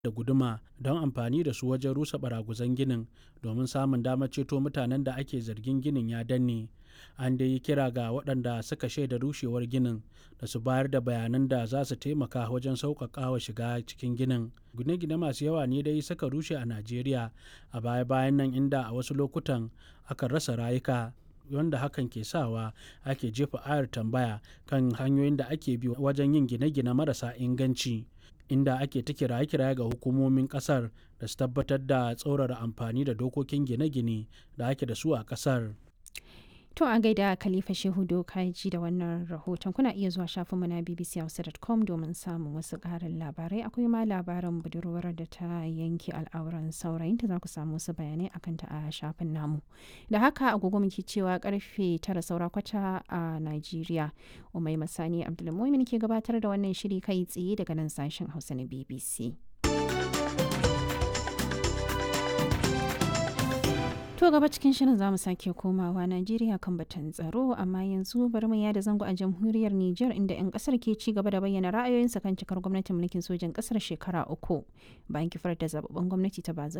da guduma don amfani da su wajen rusa baraguzan ginin domin samun damar ceto mutanen da ake zargin ginin ya danne an dai yi kira ga waɗanda suka shaida rushewar ginin da su bayar da bayanan da za su taimaka wajen sauƙaƙa wa shiga cikin ginin gine-gine masu yawa ne dai suka rushe a najeriya a baya-bayan nan inda a wasu lokutan aka rasa rayuka wanda hakan ke sawa ake jefa ayar tambaya kan hanyoyin da ake bi wajen yin gine-gine marasa inganci inda ake ta kiraye-kiraye ga hukumomin kasar da su tabbatar da tsaurara amfani da dokokin gine-gine da ake da su a kasar. To a gaida Khalifa Shehu Dokaji da wannan rahoton kuna iya zuwa shafinmu na bbchausa.com domin samun wasu ƙarin labarai akwai ma labarin budurwar da ta yanke al'auran saurayinta za ku samu wasu bayanai akan ta a shafin namu. Da haka agogo muke cewa karfe tara saura kwata a Najeriya. Umai Masani Abdulmumin ke gabatar da wannan shiri kai tsaye daga nan sashen Hausa na BBC. To gaba cikin shirin zamu sake komawa Najeriya kan batun tsaro amma yanzu bari mu yada zango a jamhuriyar Nijar inda 'yan kasar ke ci gaba da bayyana ra'ayoyinsa kan cikar gwamnatin mulkin sojan kasar shekara uku bayan kifar da zababben gwamnati ta bazar